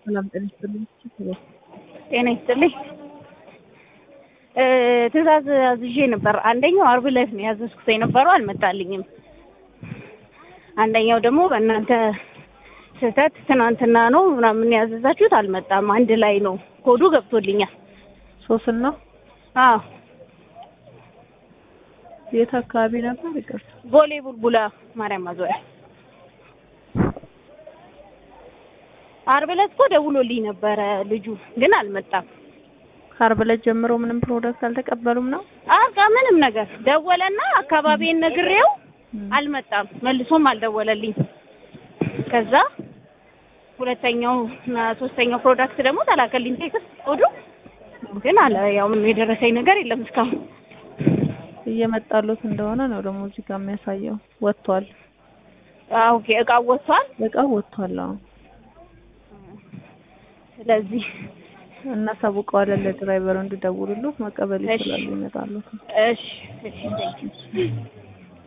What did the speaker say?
ሰላም ጤና ይስጥልኝ። ጤና ይስጥልኝ። ትዕዛዝ አዝዤ ነበር። አንደኛው አርብ ዕለት ነው ያዘዝኩት የነበረው አልመጣልኝም። አንደኛው ደግሞ በእናንተ ስህተት ትናንትና ነው ምናምን ያዘዛችሁት አልመጣም። አንድ ላይ ነው ኮዱ ገብቶልኛል። ሶስና አዎ የት አካባቢ ነበር? ይቅርታ ቦሌ ቡልቡላ ማርያም ማዞሪያ። አርብ ዕለት እኮ ደውሎልኝ ነበረ ልጁ ግን አልመጣም። ከአርብ ዕለት ጀምሮ ምንም ፕሮዳክት አልተቀበሉም ነው? አቃ ምንም ነገር ደወለና አካባቢን ነግሬው አልመጣም። መልሶም አልደወለልኝ። ከዛ ሁለተኛው እና ሶስተኛው ፕሮዳክት ደግሞ ተላከልኝ ቴክስት ኮዱ ግን አለ ያው ምንም የደረሰኝ ነገር የለም እስካሁን። እየመጣሉት እንደሆነ ነው ደግሞ እዚህ ጋር የሚያሳየው። ወጥቷል፣ አዎ ኦኬ እቃው ወጥቷል። እቃው ወጥቷል። አዎ ስለዚህ እናሳውቀዋለን ለድራይቨሩ እንዲደውሉልት መቀበል እሺ። ይችላሉ። ይመጣሉት እሺ እሺ